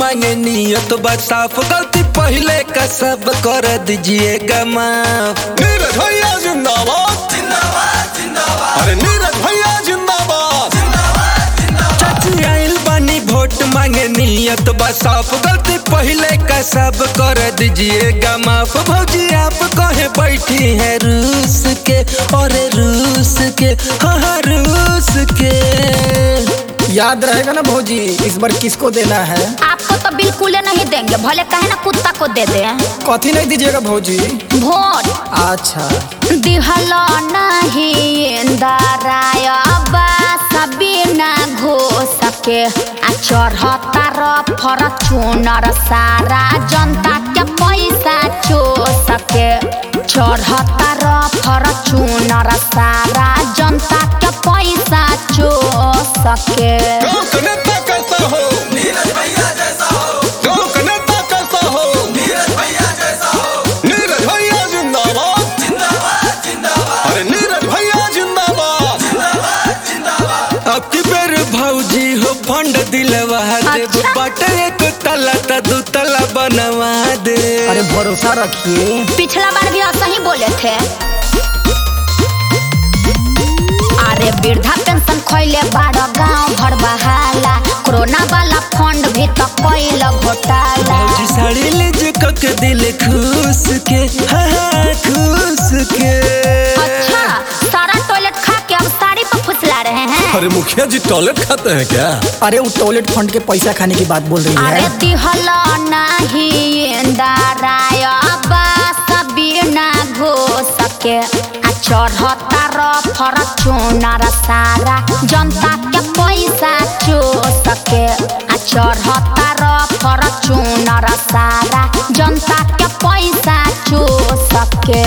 मांगे नियत बा साफ गलती पहले का सब कर दीजिएगा माफ नीरज भैया जिंदाबाद अरे नीरज भैया जिंदाबाद चाची आइल बानी वोट मांगे नियत बा साफ गलती पहले का सब कर दीजिएगा माफ भौजी आप कहे बैठी है रूस के और रूस के हाँ हाँ रूस के याद रहेगा ना भौजी इस बार किसको देना है आपको तो बिल्कुल नहीं देंगे भले कहे ना कुत्ता को दे दे कथी नहीं दीजिएगा भौजी वोट अच्छा दिहल नहीं इंदराय बिना घोष के आ चढ़ता फॉर्चूनर सारा जनता के पैसा चोस के चढ़ता फॉर्चूनर सारा जनता के पैसा चोस के गाँव का नेता कैसा हो नीरज भैया जैसा हो गाँव का नेता कैसा हो नीरज भैया जैसा हो नीरज भैया जिंदाबाद जिंदाबाद जिंदाबाद अरे नीरज भैया जिंदाबाद अब की बेर भौजी हो फंड दिलवा दे अच्छा। बाटे एक तला त दू तला बनवा दे अरे भरोसा रखिए पिछला बार भी ऐसा ही बोले थे अरे वृद्धा पेंशन खैले बारह गांव भर बहाला कोरोना वाला फंड भी तो कैल घोटाला भौजी साड़ी ले जो कक दिल खुश के हाँ हाँ, खुश के अच्छा सारा टॉयलेट खा के अब साड़ी पर फुसला रहे हैं अरे मुखिया जी टॉयलेट खाते हैं क्या अरे वो टॉयलेट फंड के पैसा खाने की बात बोल रही अरे है दिहल नहीं इंदराय बिना घोष के आ चढ़ता फॉर्चूनर सारा जनता के पैसा चोस के आ चढ़ता फॉर्चूनर सारा जनता के पैसा चोस के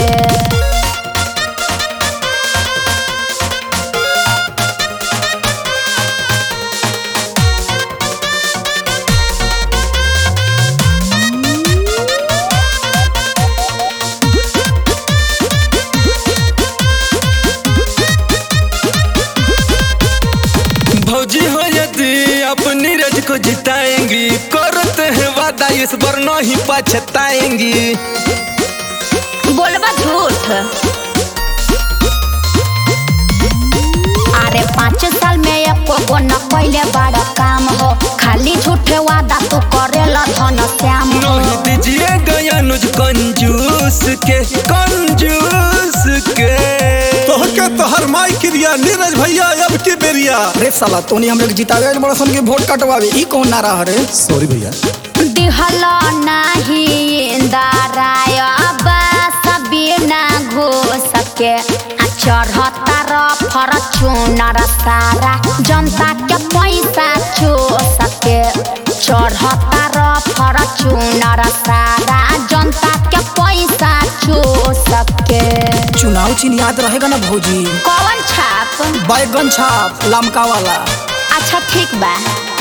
भौजी हो यदि अपनी नीरज को जिताएंगी करते हैं वादा इस बार नहीं पछताएंगी बोलबा झूठ अरे पाँच साल में एको गो न पहले बड़ा काम हो खाली झूठे वादा तू करेला धन श्याम हो नहीं दीजिएगा अनुज कंजूस के कंजूस के तोहर के तोहर माई क्रिया नीरज भैया अब की बेरिया अरे साला तोनी हम लोग जितावे बड़ा सन के वोट कटवावे ई कौन नारा हरे सॉरी भैया दिहल नहीं इंदराय बिना घोष के आ चढ़ता फॉर्चूनर सारा जनता के पैसा चोस के चढ़ता फॉर्चूनर सारा जनता के पैसा चोस के चुनाव चिन्ह याद रहेगा ना भौजी कौन छाप बैगन छाप लमका वाला अच्छा ठीक बा